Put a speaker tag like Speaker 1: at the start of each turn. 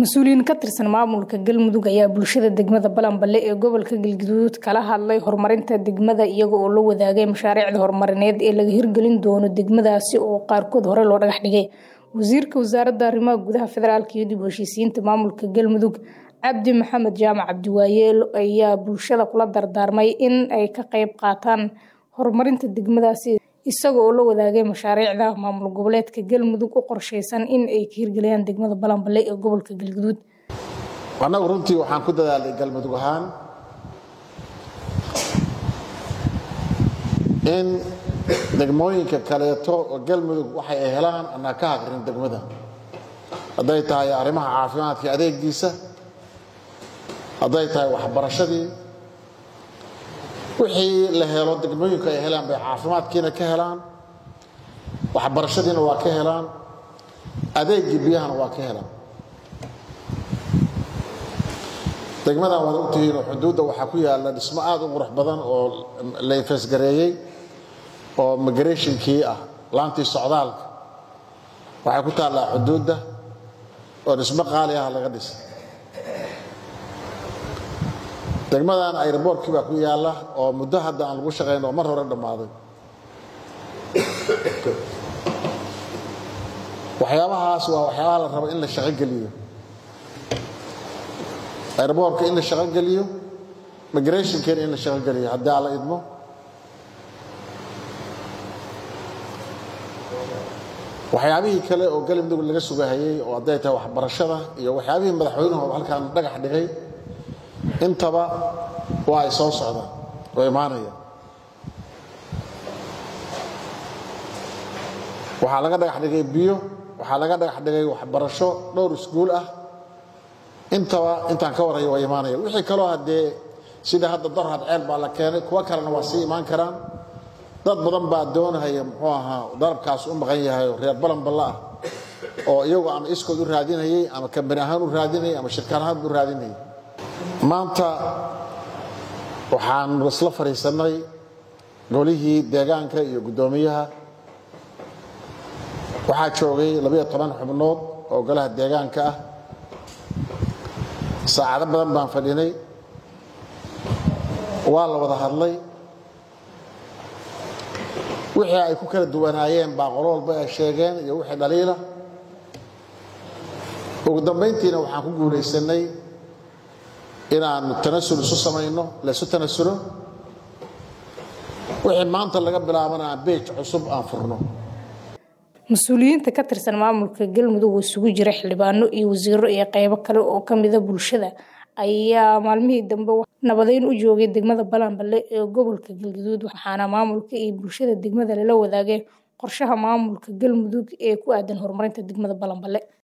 Speaker 1: mas-uuliyiin ka tirsan maamulka galmudug ayaa bulshada degmada balanballe ee gobolka galgaduud kala hadlay horumarinta degmada iyaga oo la wadaagay mashaariicda horumarineed ee laga hirgelin doono degmadaasi oo qaarkood hore loo dhagax dhigay wasiirka wasaaradda arrimaha gudaha federaalk iyo dib u heshiisiinta maamulka galmudug cabdi maxamed jaamac cabdiwaayeel ayaa bulshada kula dardaarmay in ay ka qeyb qaataan horumarinta degmadaasi isaga oo la wadaagay mashaariicda maamul goboleedka galmudug u qorsheysan in ay ka hirgeliyaan degmada balanballe ee gobolka galgaduud
Speaker 2: annagu runtii waxaan ku dadaalay galmudug ahaan in degmooyinka kaleeto oo galmudug waxay ay helaan anaa ka haqrin degmada hadday tahay arrimaha caafimaadka adeegiisa hadday tahay waxbarashadii wixii la helo degmooyinku ay helaan bay caafimaadkiina ka helaan waxbarashadiina waa ka helaan adeegii biyahana waa ka helaan degmadan waad ogtihiinoo xuduudda waxaa ku yaalla dhismo aada u qurux badan oo la infeesgareeyey oo migrationkii ah laantii socdaalka waxay ku taallaa xuduudda oo dhismo qaali ah laga dhisay degmadan airboortkii baa ku yaalla oo muddo hadda aan lagu shaqayn oo mar hore dhammaaday waxyaabahaas waa waxyaabaha la rabo in la shaqogeliyo airboortka in la shaqogeliyo migrationkeena in la shaqogeliyo haddii aan la idmo waxyaabihii kale oo galmudug laga sugahayey oo hadday tahay waxbarashada iyo waxyaabihii madaxweynuhu halkaan dhagax dhigay intaba waa ay soo socdaan oo imaanayaan waxaa laga dhagax dhigay biyo waxaa laga dhagax dhigay waxbarasho dhowr iskuul ah intaba intaan ka warhayo waa imaanayaan wixii kaloo haddee sida hadda darhad ceel baa la keenay kuwo kalena waa sii imaan karaan dad badan baa doonahaya muxuu ahaa dalabkaas u maqan yahay oo reer balanballa ah oo iyagu ama iskood u raadinayay ama kambani ahaan u raadinayay ama shirkaan ahaan u raadinayay maanta waxaan isla fadhiisannay golihii deegaanka iyo guddoomiyaha waxaa joogay labayo toban xubnood oo golaha deegaanka ah saacado badan baan fadhinay waa la wada hadlay wixii ay ku kala duwanaayeen baa qolo walba ay sheegeen iyo wixii dhaliila ugu dambayntiina waxaan ku guulaysanay inaanu tanasul isu samayno laysu tanasulo wixii maanta laga bilaabana aan beej cusub aan furno
Speaker 1: mas-uuliyiinta ka tirsan maamulka galmudug oo isugu jira xildhibaano iyo wasiiro iyo qeybo kale oo kamida bulshada ayaa maalmihii dambe nabadeyn u joogay degmada balanballe ee gobolka galgaduud waxaana maamulka iyo bulshada degmada lala wadaagay qorshaha maamulka galmudug ee ku aadan horumarinta degmada balanballe